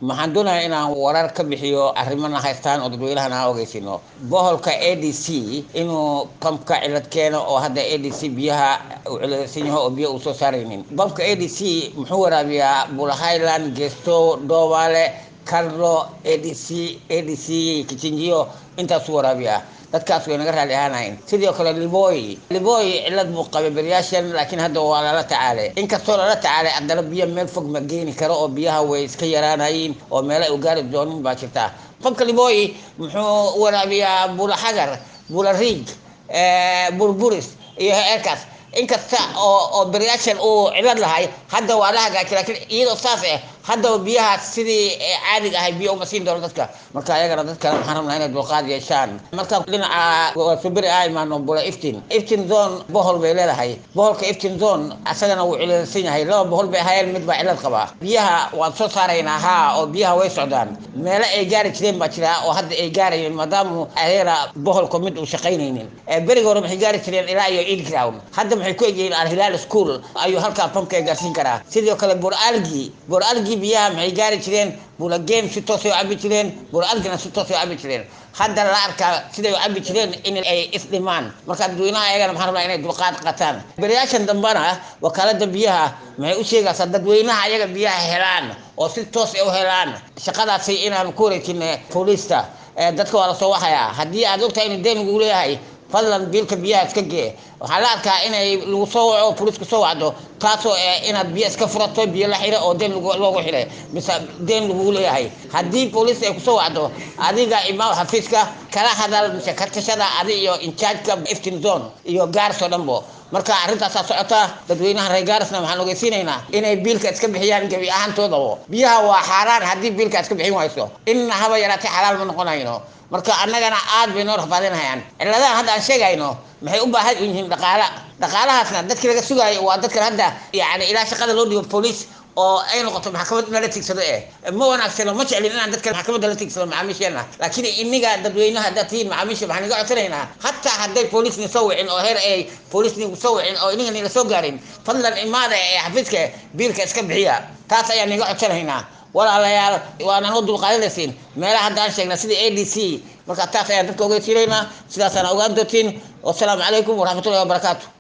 waxaan doonayaa inaan warar ka bixiyo arrimana haystaan oo dadweynahan aan ogeysino boholka a d c inuu bamka cilad keeno oo hadda a d c biyaha uu ciladsan yaho oo biyo uu soo saaraynin bamka a d c muxuu waraabiyaa bula highland gesto doobaale carlo a d c a d c kichinjiyo intaasuu waraabiyaa dadkaas way naga raali ahaanayn sidoo kale liboy liboy cilad buu qabay beryaashan laakiin hadda waa lala tacaalay inkastoo lala tacaalay haddana biyo meel fog ma geeni karo oo biyaha way iska yaraanayiin oo meelo ay u gaari doonin baa jirta qofka liboy muxuu waraabiyaa bula xagar bula riig burburis iyo eerkaas inkasta oo oo beryaashan uu cilad lahay hadda waa la hagaajay laakiin iyadoo saas ah haddaba biyaha sidii caadiga ahay biyo uma siin doono dadka marka ayagana dadkana waxaan rabnaa inay dulqaad yeeshaan marka dhinaca suberi a imaano bula iftin iftin zone bohol bay leedahay boholka iftin zone asagana wuu ciladsan yahay laba bohol bay ahaayeen mid baa cilad qabaa biyaha waan soo saaraynaa haa oo biyaha way socdaan meelo ay gaari jireen baa jira oo hadda ay gaarayeen maadaama ayagana boholka mid uu shaqaynaynin beriga hore maxay gaari jireen ilaa iyo eid ground hadda maxay ku egyihiin alhilaal school ayuu halkaa pamka gaarsiin karaa sidoo kale bur algi bur algi biyaha maxay gaari jireen bula game si toosay u cabi jireen bula algina si toosay u cabi jireen hadda la arkaa siday u cabi jireen in ay isdhimaan marka dadweynaha ayagana maxaan rabnaa inay dulqaad qataan beriyaashan dambana wakaalada biyaha maxay u sheegaysaa dadweynaha ayaga biyaha helaan oo si toos ay u helaan shaqadaasi inaan ku wareejin booliista dadka waa lasoo waxayaa haddii aad ogtahay in deen lagu leeyahay fadlan biilka biyaha iska gee waxaa la arkaa inay lagu soo waco booliiska soo wacdo taasoo inaad biyo iska furato biyo la xira oo deen loogu xiray mise deen lagugu leeyahay haddii booliis ay kusoo wacdo adiga imaam xafiiska kala hadal mise kartashada adi iyo inchaarjka iftin zone iyo gaars oo dhanbo marka arrintaasaa socota dadweynaha reer gaarisna waxaan ogeysiinaynaa inay biilka iska bixiyaan gebi ahaantoodabo biyaha waa xaaraan haddii biilka iska bixin wayso inna haba yaraatay xalaal ma noqonayno marka annagana aad bay noo rafaadinahayaan ciladahan hadda aan sheegayno maxay u baahan yihiin dhaqaala dhaqaalahaasna dadkii laga sugaayo waa dadkan hadda yani ilaa shaqada loo dhigo booliis oo ay noqoto maxkamad in lala tigsado eh ma wanaagsano ma jeclin inaan dadka maxkamadda la tigsado macaamiisheena laakiin iniga dadweynaha haddaad tihiin macaamiisha waxaan iga codsanaynaa hataa hadday booliisni soo wicin oo heer ay booliisnigu soo wicin oo iniga nila soo gaarin fadlan imaada ee xafiiska biilka iska bixiya taas ayaan iga codsanaynaa walaalayaal waanaan u dulqaadanaysiin meelaha hadda aan sheegna sida a d c marka taas ayaan dadka ogeysiinaynaa sidaasaan ogaan doontiin wasalaamu calaykum waraxmatullahi wabarakaatu